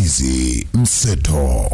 Nyambizi Mseto.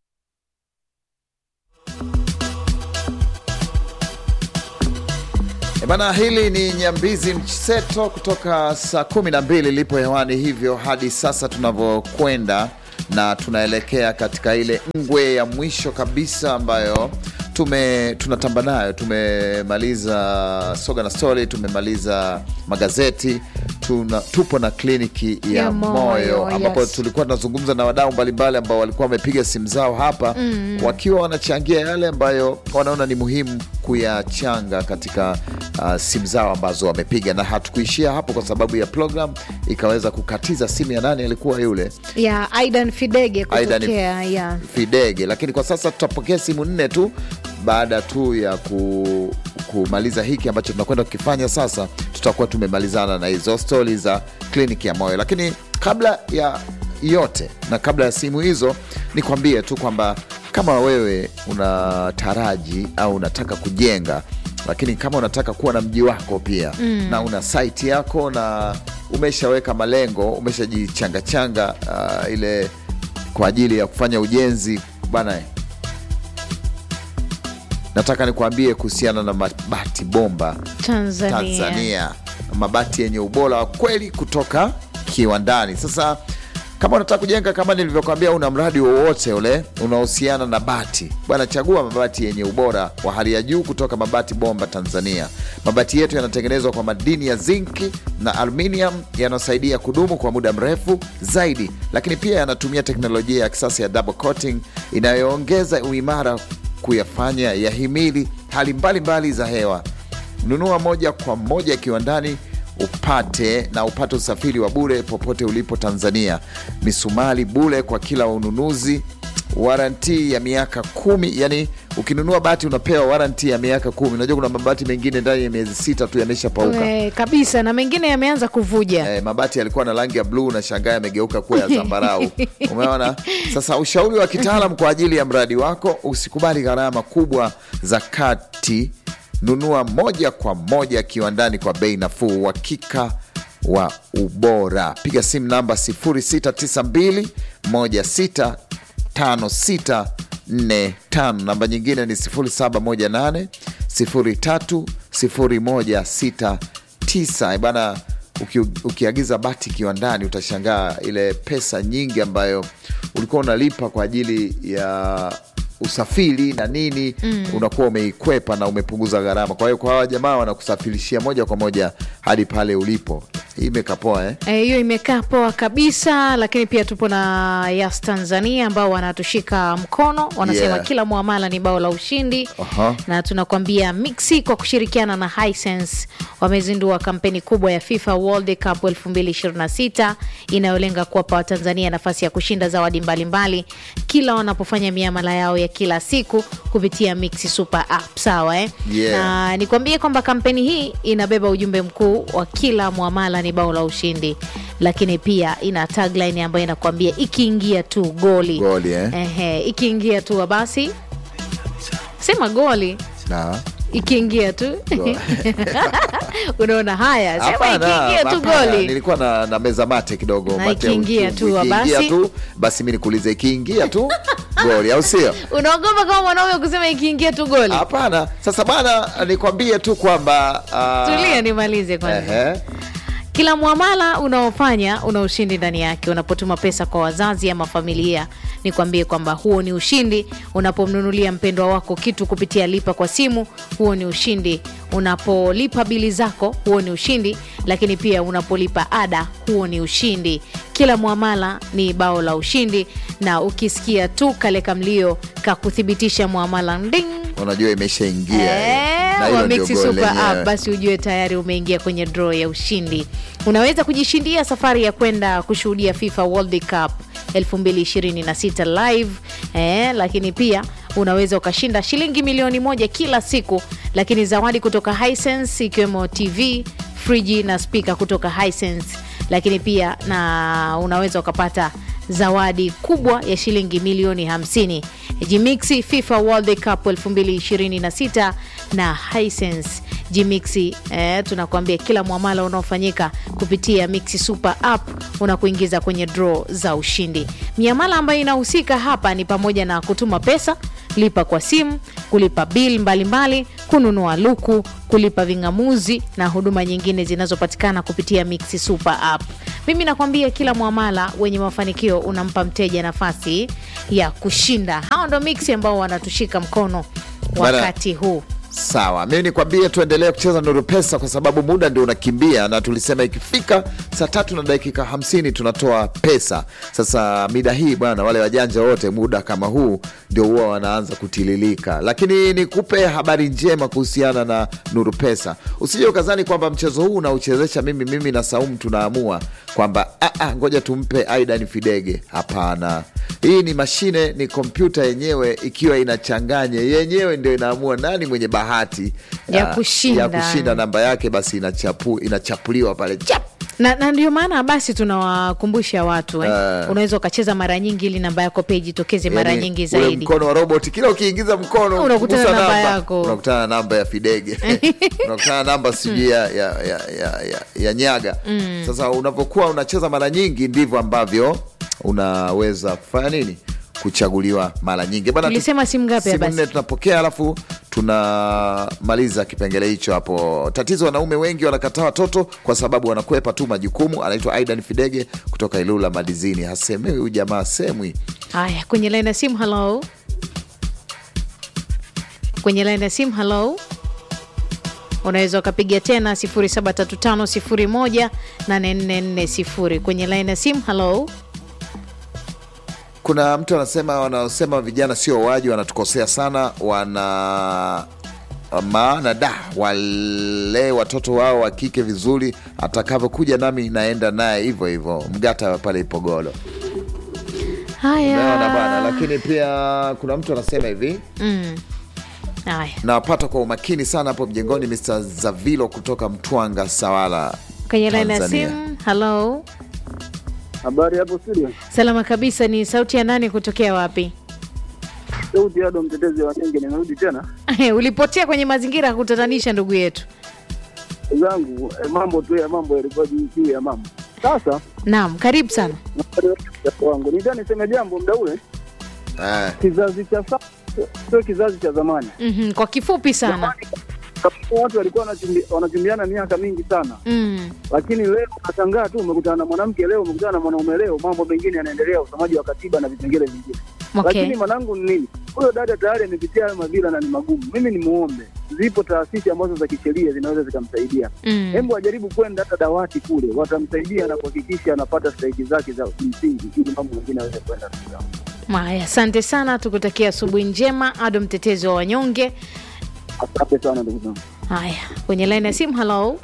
E bana, hili ni Nyambizi Mseto kutoka saa kumi na mbili lipo hewani hivyo hadi sasa tunavyokwenda, na tunaelekea katika ile ngwe ya mwisho kabisa ambayo tume tunatamba nayo. Tumemaliza soga na story, tumemaliza magazeti tuna, tupo na kliniki ya, Ya moyo, moyo, ambapo yes. tulikuwa tunazungumza na wadau mbalimbali ambao walikuwa wamepiga simu zao hapa wakiwa wanachangia yale ambayo wanaona ni muhimu kuyachanga katika uh, simu zao ambazo wamepiga, na hatukuishia hapo kwa sababu ya program ikaweza kukatiza simu ya nani alikuwa yule ya Aidan Fidege Aidan kutokea ya Fidege, lakini kwa sasa tutapokea simu nne tu baada tu ya ku, kumaliza hiki ambacho tunakwenda kukifanya sasa. Tutakuwa tumemalizana na hizo stori za kliniki ya moyo, lakini kabla ya yote na kabla ya simu hizo, nikwambie tu kwamba kama wewe unataraji au unataka kujenga, lakini kama unataka kuwa na mji wako pia na una site yako na umeshaweka malengo, umeshajichangachanga uh, ile kwa ajili ya kufanya ujenzi bana, nataka nikuambie kuhusiana na mabati bomba Tanzania, Tanzania, mabati yenye ubora wa kweli kutoka kiwandani. Sasa kama unataka kujenga, kama nilivyokuambia, una mradi wowote ule unaohusiana na bati bwana, chagua mabati yenye ubora wa hali ya juu kutoka Mabati Bomba Tanzania. Mabati yetu yanatengenezwa kwa madini ya zinki na aluminium yanayosaidia kudumu kwa muda mrefu zaidi, lakini pia yanatumia teknolojia ya kisasa ya double coating inayoongeza uimara kuyafanya yahimili hali mbalimbali za hewa. Nunua moja kwa moja kiwandani upate na upate usafiri wa bure popote ulipo Tanzania. Misumali bure kwa kila ununuzi, waranti ya miaka kumi. Yani ukinunua bati unapewa waranti ya miaka kumi. Unajua kuna mabati mengine ndani ya miezi sita tu yameshapauka. Eh, kabisa na mengine yameanza kuvuja Eh, mabati yalikuwa na rangi ya bluu na shangaa yamegeuka kuwa ya zambarau. Umeona? Sasa ushauri wa kitaalam kwa ajili ya mradi wako, usikubali gharama kubwa za kati. Nunua moja kwa moja kiwandani kwa bei nafuu, uhakika wa ubora. Piga simu namba 0692 165645. Namba nyingine ni 0718 030169 bana. Uki, ukiagiza bati kiwandani utashangaa ile pesa nyingi ambayo ulikuwa unalipa kwa ajili ya usafiri na nini unakuwa umeikwepa na umepunguza gharama. Kwa hiyo kwa hawa jamaa wanakusafirishia moja kwa moja hadi pale ulipo. Hii imekapoa eh? Eh, hiyo imekaa poa kabisa, lakini pia tupo na Yas Tanzania ambao wanatushika mkono, wanasema Yeah. kila muamala ni bao la ushindi. Aha. Na tunakwambia Mixi kwa kushirikiana na Hisense wamezindua kampeni kubwa ya FIFA World Cup 2026 inayolenga kuwapa Watanzania nafasi ya kushinda zawadi mbalimbali kila wanapofanya miamala yao ya kila siku kupitia Mixi Super App. Sawa eh? Yeah. Na nikwambie kwamba kampeni hii inabeba ujumbe mkuu wa kila muamala ni bao la ushindi, lakini pia ina tagline ambayo inakwambia ikiingia tu goli, Goli, eh? Ehe, ikiingia tu basi sema goli Na ikiingia tu unaona haya, sema Hapana, ikiingia tu hapana, goli nilikuwa na, na meza mate kidogo Na mate ya ikiingia uchungu. tu, Ikiingia basi. tu basi mi nikuulize ikiingia tu goli au sio? unaogopa kama mwanaume kusema ikiingia tu goli. Hapana. Sasa bana, nikwambie tu kwamba ah, Tulia nimalize kwanza. ehe. Kila mwamala unaofanya una ushindi ndani yake. Unapotuma pesa kwa wazazi ama familia, nikwambie kwamba huo ni ushindi. Unapomnunulia mpendwa wako kitu kupitia lipa kwa simu, huo ni ushindi. Unapolipa bili zako, huo ni ushindi. Lakini pia unapolipa ada, huo ni ushindi. Kila mwamala ni bao la ushindi, na ukisikia tu kale kamlio kakuthibitisha mwamala nding Unajua imeshaingia eh. Eh, Na hilo wa ndio Mixi goli Super lenyewe. App, basi ujue tayari umeingia kwenye draw ya ushindi. Unaweza kujishindia safari ya kwenda kushuhudia FIFA World Cup 2026 live eh, lakini pia unaweza ukashinda shilingi milioni moja kila siku, lakini zawadi kutoka Hisense ikiwemo TV, friji na spika kutoka Hisense, lakini pia na unaweza ukapata zawadi kubwa ya shilingi milioni 50. Jimixi FIFA World Cup 2026 na Hisense Gmix eh, tunakuambia kila mwamala unaofanyika kupitia Mix Super App unakuingiza kwenye draw za ushindi. Miamala ambayo inahusika hapa ni pamoja na kutuma pesa, lipa kwa simu, kulipa bil mbalimbali, kununua luku, kulipa ving'amuzi na huduma nyingine zinazopatikana kupitia Mix Super App. Mimi nakwambia kila mwamala wenye mafanikio unampa mteja nafasi ya kushinda. Hao ndo Mix ambao wanatushika mkono Bana- wakati huu. Sawa, mimi nikwambie tuendelee kucheza Nuru Pesa kwa sababu muda ndio unakimbia, na tulisema ikifika saa tatu na dakika hamsini tunatoa pesa. Sasa mida hii bwana, wale wajanja wote muda kama huu ndio huwa wanaanza kutililika, lakini nikupe habari njema kuhusiana na Nuru Pesa. Usije ukazani kwamba mchezo huu unauchezesha mimi mimi na Saumu tunaamua kwamba "Ah, ah, ngoja tumpe Aidan Fidege. Hapana, hii ni mashine, ni kompyuta yenyewe ikiwa inachanganya yenyewe ndio inaamua nani mwenye bahati Ya ah, kushinda. ya kushinda namba yake, basi inachapu, inachapuliwa pale chap. na, na ndio maana basi tunawakumbusha watu eh. Eh. Unaweza ukacheza mara nyingi ili namba yako pia ijitokeze mara Yani, nyingi ule zaidi. mkono wa robot kila ukiingiza mkono Unakutana kugusa namba yako. unakutana na namba ya Fidege unakutana na namba sijui ya, ya, ya, ya, ya, ya Nyaga. Sasa unapokuwa unacheza mara nyingi ndivyo ambavyo unaweza kufanya nini kuchaguliwa mara nyingi Bana, tu- Tulisema simu ngapi simu basi? nne tunapokea, alafu tunamaliza kipengele hicho hapo. Tatizo, wanaume wengi wanakataa watoto kwa sababu wanakwepa tu majukumu. Anaitwa Aidan Fidege kutoka Ilula Madizini, hasemewi huyu jamaa semwi. Haya, kwenye laini ya simu, halo. Kwenye laini ya simu, halo. Unaweza ukapiga tena 0735018440 kwenye laini ya simu, halo. Kuna mtu anasema wanaosema vijana sio waji, wanatukosea sana, wana maana da wale watoto wao wa kike vizuri, atakavyokuja nami naenda naye hivyo hivyo. Mgata pale Ipogolo, umeona bwana. Haya, Lakini pia kuna mtu anasema hivi haya, nawapata kwa umakini sana hapo mjengoni, Mr Zavilo kutoka Mtwanga, Sawala, kwenye laini ya Tanzania. simu, halo. Habari hapo studio, Salama kabisa. Ni sauti ya nani kutokea wapi? sauti Ado, mtetezi wa Nyenge. Nimerudi tena Ulipotea kwenye mazingira ya kutatanisha, ndugu yetu. zangu eh, mambo tu ya mambo yalikuwa juu juu ya mambo. Sasa Naam, karibu sana. wangu nita niseme jambo mda ule, Eh, kizazi cha sasa sio kizazi cha zamani. Mhm, kwa kifupi sana. Zamani, kama watu walikuwa wanachumbi- wanachumbiana miaka mingi sana, Mm. lakini leo unashangaa tu umekutana na mwanamke leo, umekutana na mwanaume leo, mambo mengine yanaendelea, usomaji wa katiba na vipengele vingine Okay. lakini mwanangu ni nini? Huyo dada tayari amepitia hayo madhila na ni magumu. Mimi ni muombe, zipo taasisi ambazo za kisheria zinaweza zikamsaidia. Mm. Hebu ajaribu kwenda hata dawati kule, watamsaidia na kuhakikisha anapata stahiki zake za kimsingi, ili mambo mengine aweze kwenda sawa. Haya, asante sana, tukutakia asubuhi njema. Ado, mtetezi wa wanyonge. Asante sana ndugu zangu. Haya, kwenye laini ya simu, halo.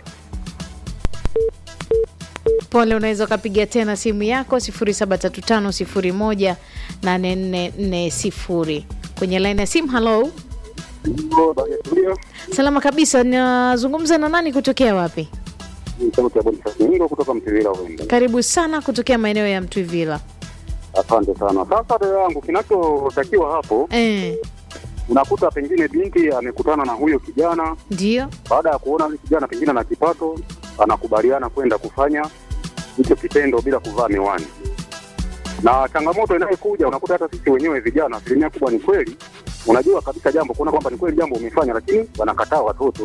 Pole, unaweza ukapiga tena simu yako 0735018440 kwenye laini ya simu. Halo, salama kabisa. Nazungumza na nani kutokea wapi? Ningo kutoka Mtivila huenda. Karibu sana kutokea maeneo ya Mtwivila. Asante sana. Sasa dada yangu, kinachotakiwa hapo, Eh, unakuta pengine binti amekutana na huyo kijana, ndio. baada ya kuona huyo kijana pengine na kipato, anakubaliana kwenda kufanya hicho kitendo bila kuvaa miwani. Na changamoto inayokuja unakuta hata sisi wenyewe vijana, asilimia kubwa ni kweli, unajua kabisa jambo, kuona kwamba ni kweli jambo umefanya, lakini wanakataa watoto.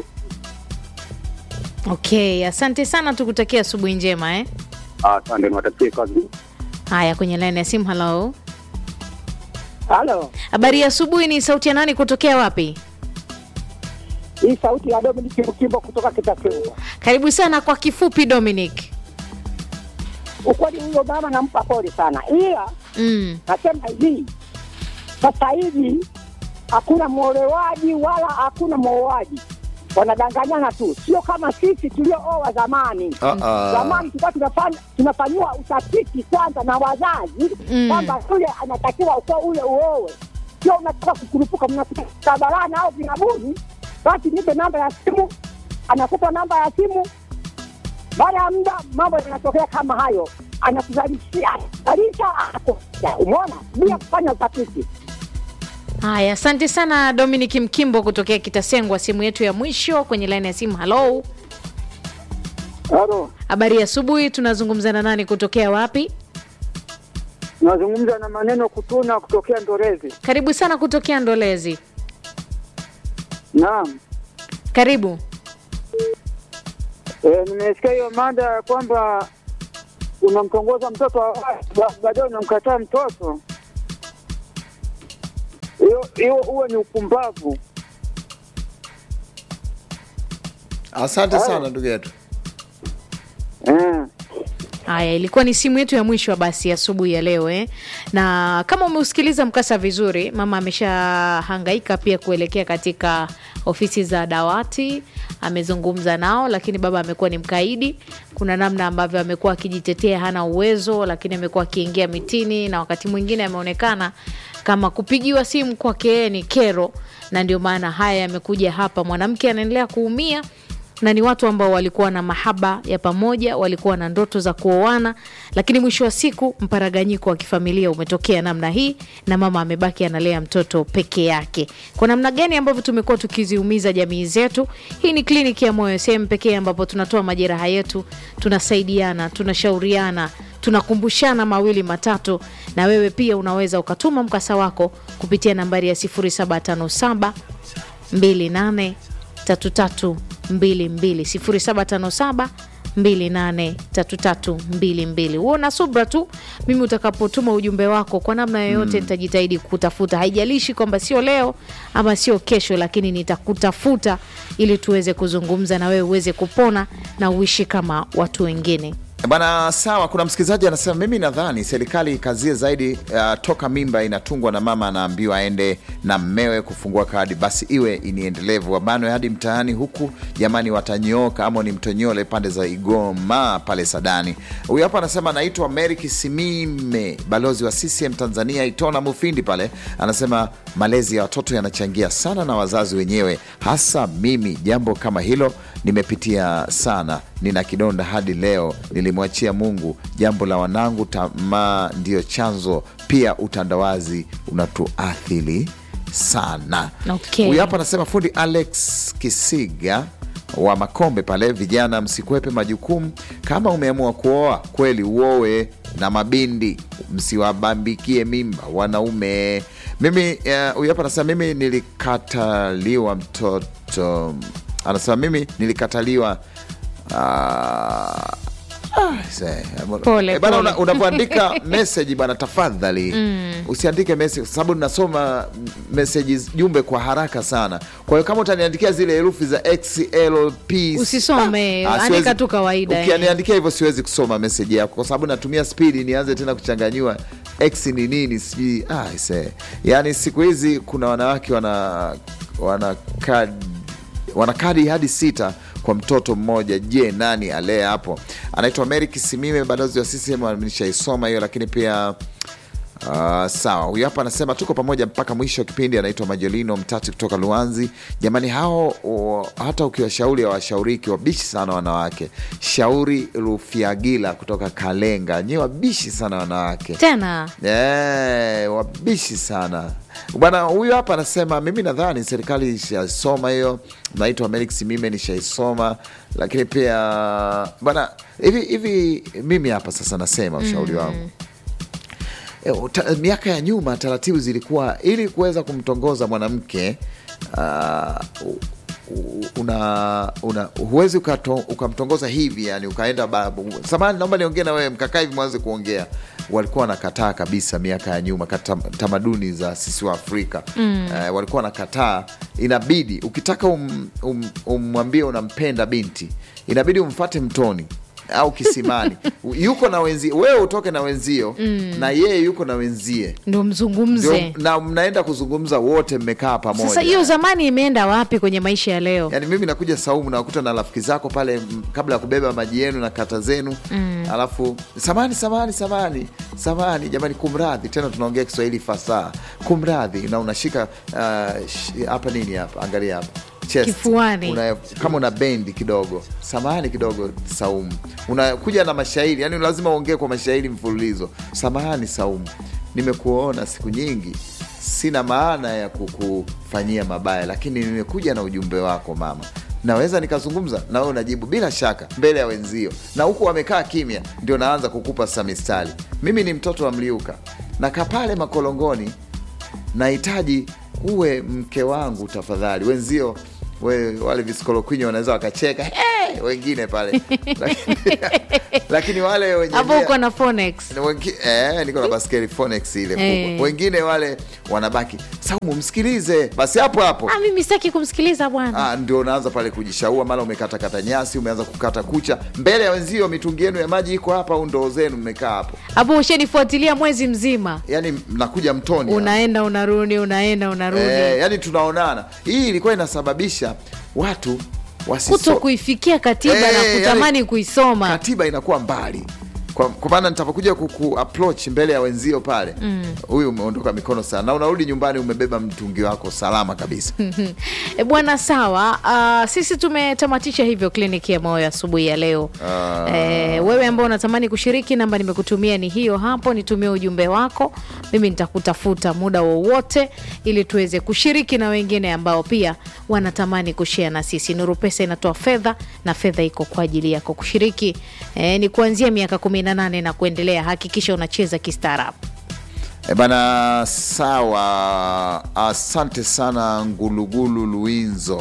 Okay, asante sana, tukutakia asubuhi njema eh. Asante, niwatakie kazi Haya, kwenye laini ya simu. Halo, Halo, habari ya asubuhi. Ni sauti ya nani kutokea wapi? hii sauti ya Dominic Mkimbo kutoka Kitakeua. Karibu sana. Kwa kifupi, Dominic. Ukweli huyo mama nampa pole sana, ila Mm. nasema hivi, sasa hivi hakuna mwolewaji wala hakuna mwoaji, wanadanganyana tu, sio kama sisi tuliooa zamani. ah, ah. Zamani tulikuwa tunafanya tunafanyiwa utafiti kwanza na wazazi Mm. kwamba yule anatakiwa uko ule uowe, sio unataka kukurupuka, mnakuta barabarani au vinabuni, basi nipe namba ya simu, anakupa namba ya simu. Baada ya muda mambo yanatokea kama hayo, anakuzalishia zalisha, anakuja. Umeona, bila kufanya utafiti. Haya, asante sana Dominic Mkimbo kutokea Kitasengwa, simu yetu ya mwisho kwenye laini ya simu. Halo, Halo, habari ya asubuhi. Tunazungumza na nani kutokea wapi? nazungumza na maneno kutuna kutokea Ndorezi. Karibu sana kutokea Ndolezi. Naam. Karibu. E, nimesikia hiyo mada ya kwamba unamtongoza mtoto wa watu, ba- baadaye unamkataa mtoto. Hiyo hiyo huo ni upumbavu. Asante sana ndugu yetu. Eh. Haya, ilikuwa ni simu yetu ya mwisho basi asubuhi ya leo eh. Na kama umeusikiliza mkasa vizuri, mama ameshahangaika pia kuelekea katika ofisi za dawati, amezungumza nao, lakini baba amekuwa ni mkaidi. Kuna namna ambavyo amekuwa akijitetea, hana uwezo, lakini amekuwa akiingia mitini, na wakati mwingine ameonekana kama kupigiwa simu kwake yeye ni kero, na ndio maana haya yamekuja hapa. Mwanamke anaendelea kuumia na ni watu ambao walikuwa na mahaba ya pamoja, walikuwa na ndoto za kuoana, lakini mwisho wa siku mparaganyiko wa kifamilia umetokea namna hii, na mama amebaki analea mtoto peke yake. Kwa namna gani ambavyo tumekuwa tukiziumiza jamii zetu? Hii ni kliniki ya moyo, sehemu pekee ambapo tunatoa majeraha yetu, tunasaidiana, tunashauriana tunakumbushana mawili matatu, na wewe pia unaweza ukatuma mkasa wako kupitia nambari ya 0757 28 3322 0757 283322. Huo na subra tu, mimi utakapotuma ujumbe wako kwa namna yoyote nitajitahidi kutafuta, haijalishi kwamba sio leo ama sio kesho, lakini nitakutafuta ili tuweze kuzungumza na wewe uweze kupona na uishi kama watu wengine. Bana, sawa. Kuna msikilizaji anasema, mimi nadhani serikali ikazie zaidi uh, toka mimba inatungwa na mama anaambiwa aende na mmewe kufungua kadi, basi iwe ni endelevu, wabanwe hadi mtaani huku. Jamani, watanyooka ama ni mtonyole pande za Igoma pale Sadani. Huyu hapa anasema anaitwa Mary Kisimime, balozi wa CCM Tanzania Itona Mufindi pale, anasema malezi ya watoto yanachangia sana na wazazi wenyewe, hasa mimi. Jambo kama hilo nimepitia sana, nina kidonda hadi leo, nilimwachia Mungu. Jambo la wanangu, tamaa ndiyo chanzo, pia utandawazi unatuathiri sana. Okay. Huyu hapa anasema fundi Alex Kisiga wa Makombe pale, vijana msikwepe majukumu. Kama umeamua kuoa kweli, uoe na mabindi, msiwabambikie mimba wanaume. Mimi eh, huyu hapa anasema mimi nilikataliwa mtoto, anasema mimi nilikataliwa ah, ah, se- Pole, Eh, bana, pole. una- unavyoandika meseji bana, tafadhali usiandike meseji kwa sababu nasoma meseji jumbe kwa haraka sana. Kwa hiyo kama utaniandikia zile herufi za XLP Usisome, ah, andika siwezi- tu kawaida, eh. Ukiniandikia hivyo siwezi kusoma meseji yako kwa sababu natumia spidi, nianze tena kuchanganyiwa x ni nini sijui. Ah, ise. Yani siku hizi kuna wanawake wana wana kadi, wana kadi hadi sita kwa mtoto mmoja. Je, nani alee hapo? Anaitwa Mary Kisimime, balozi wa CCM. Nishaisoma hiyo, lakini pia Uh, sawa. Huyu hapa anasema tuko pamoja mpaka mwisho wa kipindi. Anaitwa Majolino Mtati kutoka Luanzi. Jamani, hao o, hata ukiwashauri hawashauriki, wabishi sana wanawake. Shauri Rufiagila kutoka Kalenga, nyewe wabishi sana wanawake Tena Eh, wabishi sana bwana. Huyu hapa anasema mimi nadhani serikali ishasoma hiyo. Naitwa Melix mime nishaisoma, lakini pia bwana, hivi hivi mimi hapa sasa nasema ushauri wangu E, uta- miaka ya nyuma taratibu zilikuwa ili kuweza kumtongoza mwanamke ah, u- u- una, una huwezi ukato- ukamtongoza hivi yani ukaenda ba- samani naomba niongee na wewe mkakaa hivi mwanze kuongea walikuwa wanakataa kabisa miaka ya nyuma kata, tamaduni za sisi wa Afrika mm. eh, walikuwa wanakataa inabidi ukitaka um- um- umwambie unampenda binti inabidi umfate mtoni au kisimani yuko na wenzie wewe utoke na wenzio na yeye yuko na wenzie ndo ndio, mzungumze. na mnaenda kuzungumza wote mmekaa pamoja Sasa hiyo zamani imeenda wapi kwenye maisha ya leo? yaani mimi nakuja Saumu nawakuta na rafiki zako pale m, kabla ya kubeba maji yenu na kata zenu alafu samani samani samani samani jamani kumradhi tena tunaongea Kiswahili fasaha kumradhi na unashika ah, sh- hapa nini hapa angalia hapa chest. Kifuani. una, kama una bendi kidogo samahani kidogo Saumu unakuja na mashairi yani lazima uongee kwa mashairi mfululizo samahani Saumu nimekuona siku nyingi sina maana ya kukufanyia mabaya, lakini nimekuja na ujumbe wako mama. Naweza nikazungumza na wewe unajibu bila shaka mbele ya wenzio, na huku wamekaa kimya, ndio naanza kukupa sasa mistari. Mimi ni mtoto wa Mliuka, nakaa pale makolongoni, nahitaji uwe mke wangu tafadhali. Wenzio we, wale visikolokwinyo wanaweza wakacheka hey! wengine pale lakini, lakini wale wenye hapo nia- uko na Phonex. ni wengi- eh, niko na baskeli Phonex ile kubwa. Eh. Wengine wale wanabaki Saumu, msikilize basi hapo hapo. Ah, mimi sitaki kumsikiliza bwana. Ah, ndio unaanza pale kujishaua, mara umekatakata nyasi, umeanza kukata kucha mbele ya wenzio, mitungi yenu ya maji iko hapa au ndoo zenu mmekaa hapo, Hapo ushanifuatilia mwezi mzima, yani mnakuja mtoni hapa. unaenda unarudi, unaenda unarudi, eh, yani tunaonana. Hii ilikuwa inasababisha watu wasiso- kuto kuifikia katiba Eh, na yani- kutamani kuisoma. katiba inakuwa mbali kwa kwa maana nitapokuja kuku approach mbele ya wenzio pale, huyu umeondoka mikono sana, na unarudi nyumbani umebeba mtungi wako salama kabisa. E, bwana sawa. Uh, sisi tumetamatisha hivyo kliniki ya moyo asubuhi ya leo. E, wewe ambao unatamani kushiriki, namba nimekutumia ni hiyo hapo, nitumie ujumbe wako, mimi nitakutafuta muda wowote ili tuweze kushiriki na wengine ambao pia wanatamani kushare na sisi. Nuru Pesa inatoa fedha na fedha iko kwa ajili yako kushiriki. E, ni kuanzia miaka 18 na kuendelea. Hakikisha unacheza kistaarabu. E bana, sawa. Asante sana Ngulugulu Luinzo,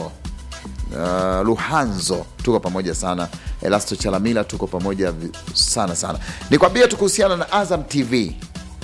uh, Luhanzo, tuko pamoja sana. Elasto Chalamila, tuko pamoja vi- sana sana. Nikwambie tu kuhusiana na Azam TV,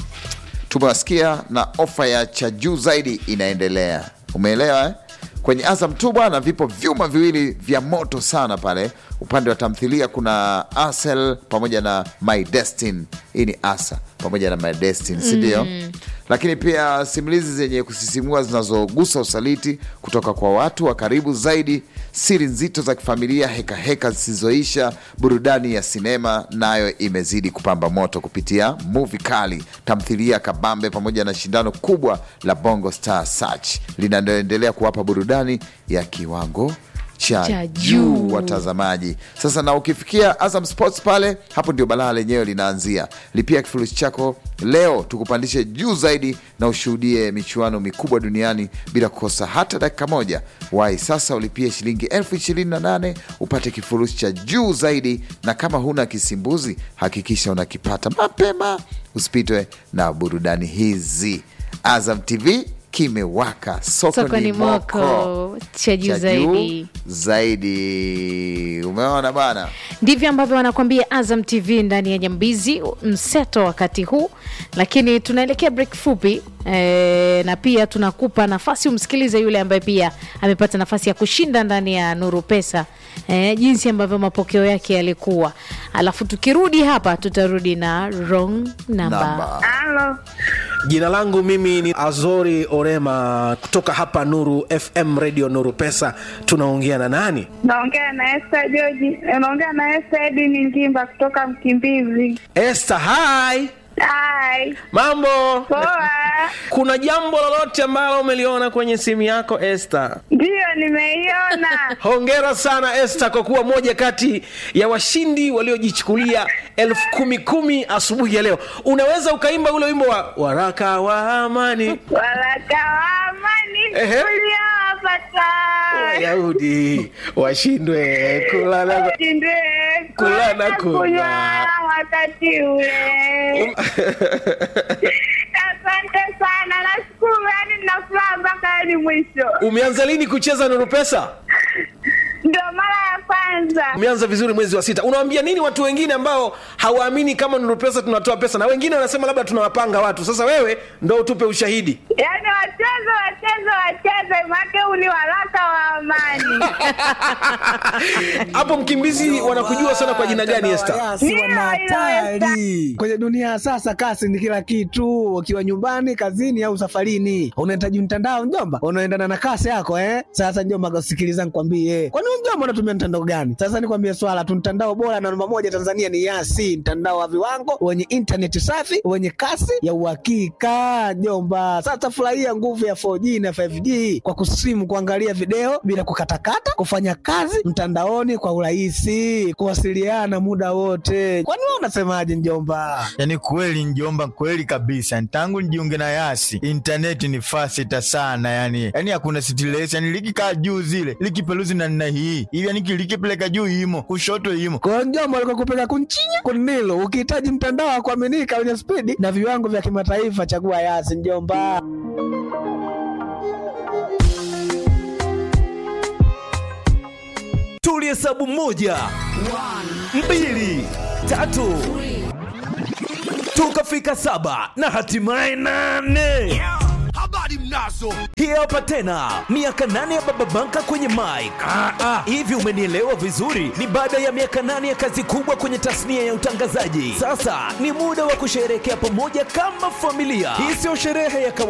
tumewasikia na ofa ya cha juu zaidi inaendelea. Umeelewa eh? Kwenye Azam tu bwana, vipo vyuma viwili vya moto sana pale. Upande wa tamthilia kuna Asel pamoja na My Destiny. Hii ni Asa pamoja na My Destiny, si ndio? Lakini pia simulizi zenye kusisimua zinazogusa usaliti kutoka kwa watu wa karibu zaidi, siri nzito za kifamilia, hekaheka zisizoisha, burudani ya sinema nayo imezidi kupamba moto kupitia muvi kali, tamthilia kabambe, pamoja na shindano kubwa la Bongo Star Search linaloendelea kuwapa burudani ya kiwango cha Cha juu juu. watazamaji. Sasa na ukifikia Azam Sports pale, hapo ndio balaa lenyewe linaanzia. Lipia kifurushi chako leo, tukupandishe juu zaidi na ushuhudie michuano mikubwa duniani bila kukosa hata dakika moja. Wahi sasa ulipie shilingi elfu ishirini na nane upate kifurushi cha juu zaidi, na kama huna kisimbuzi hakikisha unakipata mapema, usipitwe na burudani hizi. Azam TV kimewaka, soko, Soko ni ni moko moko cha juu cha zaidi. zaidi. Umeona bana, ndivyo ambavyo wanakuambia Azam TV ndani ya Nyambizi mseto wakati huu, lakini tunaelekea break fupi e, na pia tunakupa nafasi umsikilize yule ambaye pia amepata nafasi ya kushinda ndani ya Nuru Pesa e, jinsi ambavyo mapokeo yake yalikuwa, alafu tukirudi hapa tutarudi na wrong number. namba Halo, Jina langu mimi ni Azori Orema kutoka hapa Nuru FM Radio Nuru Pesa. Tunaongea na nani? naongea na Esther George, naongea na Esther Edini Ngimba kutoka Mkimbizi. Esther, hi. Hai, Mambo? poa. Kuna jambo lolote ambalo umeliona kwenye simu yako Esther? Ndiyo, nimeiona. Hongera sana Esther kwa kuwa moja kati ya washindi waliojichukulia elfu kumi kumi asubuhi ya leo. Unaweza ukaimba ule wimbo wa waraka wa amani Waraka wa amani Ehe. uliowapata Wayahudi washindwe kula na ushindwe Kula na kunywa. wakati ule. Asante sana, nashukuru, yani nina furaha mpaka hadi mwisho. Umeanza lini kucheza Nuru Pesa? Ndio mara ya kwanza. Umeanza vizuri mwezi wa sita. Unawaambia nini watu wengine ambao hawaamini kama Nuru Pesa tunatoa pesa, na wengine wanasema labda tunawapanga watu? Sasa wewe ndo utupe ushahidi. Yaani wacheze wacheze wacheze, make huu ni waraka wa amani. Hapo Mkimbizi wanakujua sana kwa jina gani Esther? Yasi Ndio, wana hilo hatari kwenye dunia ya sasa. Kasi ni kila kitu, ukiwa nyumbani, kazini au safarini, unahitaji mtandao mjomba, unaendana na kasi yako eh. Sasa mjomba, sikiliza nikwambie, kwani wewe mjomba unatumia mtandao gani? Sasa nikwambie swala tu, mtandao bora na namba moja Tanzania ni Yasi, mtandao wa viwango wenye intaneti safi wenye kasi ya uhakika jomba. Sasa furahia nguvu ya 4G na 5G kwa kusimu, kuangalia video bila kukatakata, kufanya kazi mtandaoni kwa urahisi, kuwasiliana muda wote. Kwani wewe unasemaje mjomba? Yaani kweli njomba, kweli kabisa. Tangu nijiunge na Yasi intaneti ni fasita sana, yani yani hakuna stress, yani likikaa juu zile likipeluzi na nina hii hivi, yani likipeleka juu imo kushoto imo kwa mjomba, alikokupeleka kunchinya kunilo. Ukihitaji mtandao wa kuaminika wenye spidi na viwango vya kimataifa, chagua Yasi mjomba. tulihesabu moja mbili tatu tukafika saba na hatimaye nane habari mnazo hii hapa tena miaka nane ya baba banka kwenye mike hivi umenielewa vizuri ni baada ya miaka nane ya kazi kubwa kwenye tasnia ya utangazaji sasa ni muda wa kusherehekea pamoja kama familia hii sio sherehe ya kawaida